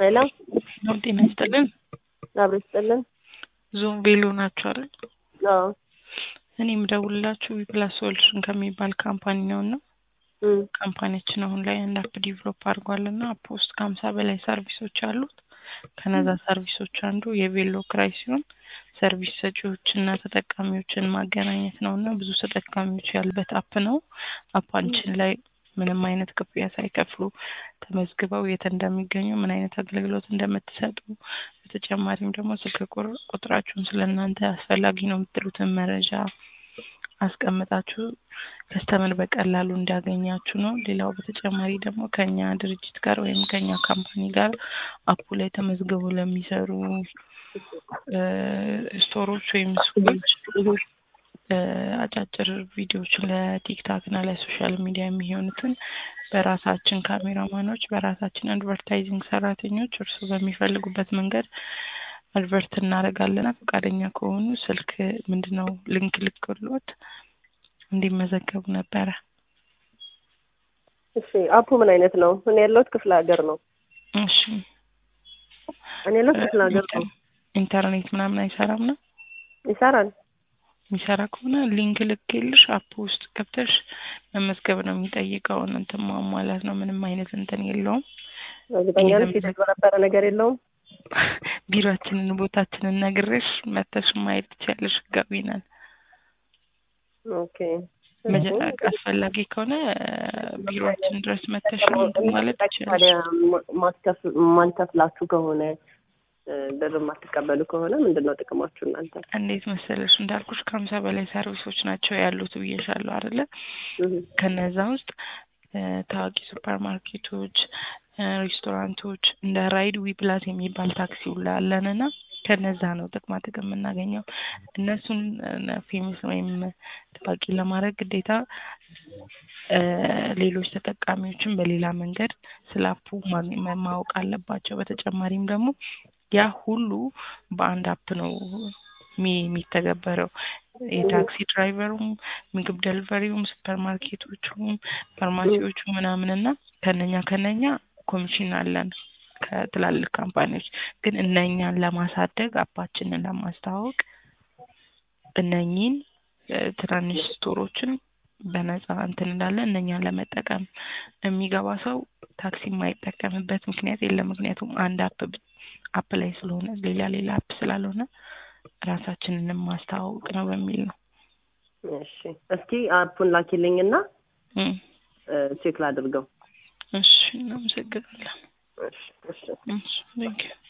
ሄሎ ነው ጤና ይስጥልን። አብሮ ይስጥልን። ዞን ቬሎ ናቸው አይደል? አዎ እኔ የምደውልላችሁ ዊፕላስ ሶሉሽን ከሚባል ካምፓኒ ነው እና እም፣ ካምፓኒያችን አሁን ላይ አንድ አፕ ዲቨሎፕ አድርጓል እና አፕ ውስጥ ከሀምሳ በላይ ሰርቪሶች አሉት። ከነዛ ሰርቪሶች አንዱ የቬሎ ክራይ ሲሆን ሰርቪስ ሰጪዎች እና ተጠቃሚዎችን ማገናኘት ነው እና ብዙ ተጠቃሚዎች ያሉበት አፕ ነው። አፓንችን ላይ ምንም አይነት ክፍያ ሳይከፍሉ ተመዝግበው የት እንደሚገኙ ምን አይነት አገልግሎት እንደምትሰጡ በተጨማሪም ደግሞ ስልክ ቁር- ቁጥራችሁን ስለ እናንተ አስፈላጊ ነው የምትሉትን መረጃ አስቀምጣችሁ ከስተመር በቀላሉ እንዲያገኛችሁ ነው። ሌላው በተጨማሪ ደግሞ ከኛ ድርጅት ጋር ወይም ከኛ ካምፓኒ ጋር አፑ ላይ ተመዝግበው ለሚሰሩ እ ስቶሮች ወይም ሱቆች እ አጫጭር ቪዲዮዎችን ለቲክታክ እና ለሶሻል ሚዲያ የሚሆኑትን በራሳችን ካሜራማኖች በራሳችን አድቨርታይዚንግ ሰራተኞች እርሱ በሚፈልጉበት መንገድ አድቨርት እናደርጋለን። ፈቃደኛ ከሆኑ ስልክ ምንድነው ሊንክ ልክሎት እንዲመዘገቡ ነበረ። እሺ አፑ ምን አይነት ነው? እኔ ያለሁት ክፍለ ሀገር ነው። እሺ እኔ ያለሁት ክፍለ ሀገር ነው። ኢንተርኔት ምናምን አይሰራም ነው ይሰራል። የሚሰራ ከሆነ ሊንክ ልኬልሽ አፕ ውስጥ ገብተሽ መመዝገብ ነው የሚጠይቀውን እንትን ማሟላት ነው። ምንም አይነት እንትን የለውም። እርግጠኛ ነሽ የተጭበረበረ ነገር የለውም? ቢሮአችንን ቦታችንን ነግሬሽ መተሽ ማየት ትችያለሽ። ህጋዊ ነን። ኦኬ መጀ- አስፈላጊ ከሆነ ቢሮአችን ድረስ መተሽ እንትን ማለት ታዲያ ትችያለሽ። ማትከፍ- ማንከፍላችሁ ከሆነ እ፣ ብር የማትቀበሉ ከሆነ ምንድን ነው ጥቅማችሁ እናንተ? እንዴት መሰለሽ እንዳልኩሽ ከሀምሳ በላይ ሰርቪሶች ናቸው ያሉት ብዬሻለሁ አይደለ? እህ፣ ከነዛ ውስጥ እ፣ ታዋቂ ሱፐር ማርኬቶች፣ እ፣ ሬስቶራንቶች እንደ ራይድ ዊ ፕላስ የሚባል ታክሲ ሁላ አለን እና ከነዛ ነው ጥቅማ ጥቅም የምናገኘው። እነሱን ፌመስ ወይም ታዋቂ ለማድረግ ግዴታ እ፣ ሌሎች ተጠቃሚዎችን በሌላ መንገድ ስለ አፑ ማግኘ- ማ- ማወቅ አለባቸው። በተጨማሪም ደግሞ ያ ሁሉ በአንድ አፕ ነው የሚ- የሚተገበረው። የታክሲ ድራይቨሩም፣ ምግብ ደልቨሪውም፣ ሱፐር ማርኬቶቹም፣ ፋርማሲዎቹ ምናምን እና ከነኛ ከነኛ ኮሚሽን አለን ከትላልቅ ካምፓኒዎች። ግን እነኛን ለማሳደግ አፓችንን ለማስተዋወቅ እነኚህን እ፣ ትናንሽ ስቶሮችን በነፃ እንትን እንዳለን እነኛን ለመጠቀም የሚገባ ሰው ታክሲ የማይጠቀምበት ምክንያት የለም። ምክንያቱም አንድ አፕ ብ- አፕ ላይ ስለሆነ ሌላ ሌላ አፕ ስላልሆነ ራሳችንንም ማስተዋወቅ ነው በሚል ነው። እሺ እስኪ አፑን ላኪልኝና እም፣ እ፣ ቼክ ላድርገው። እሺ እናመሰግናለን። እሺ እሺ እሺ ቴንኪው